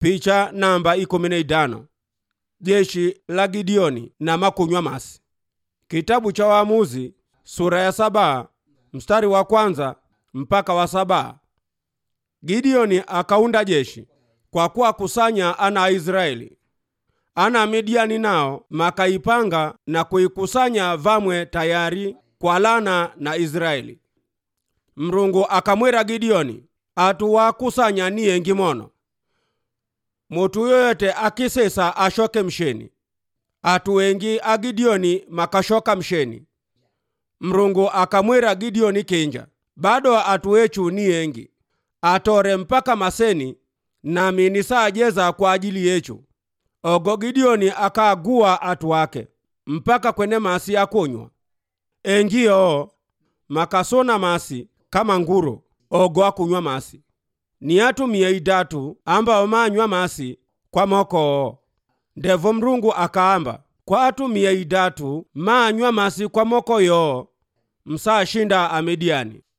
picha namba ikumi na idano jeshi la gideoni na makunywa masi kitabu cha waamuzi sura ya saba mstari wa kwanza mpaka wa saba gideoni akaunda jeshi kwa kuwa kusanya ana a israeli ana midiani nao makaipanga na kuikusanya vamwe tayari kwa lana na israeli mrungu akamwira gideoni atuwakusanya ni yengi mono mutu yoyote akisesa ashoke msheni atu wengi a gideoni makashoka msheni mrungu akamwira gideoni kinja bado atu wechu ni yengi atore mpaka maseni nami nisaajeza kwa ajili yechu ogo gideoni akaagua atu wake mpaka kwene masi akunywa engiyo makasona masi kama nguro ogo akunywa masi ni atu mia idatu ambao manywa masi kwa mokoo ndevo mrungu akaamba kwa atu mia idatu manywa masi kwa moko yoo msashinda amidiani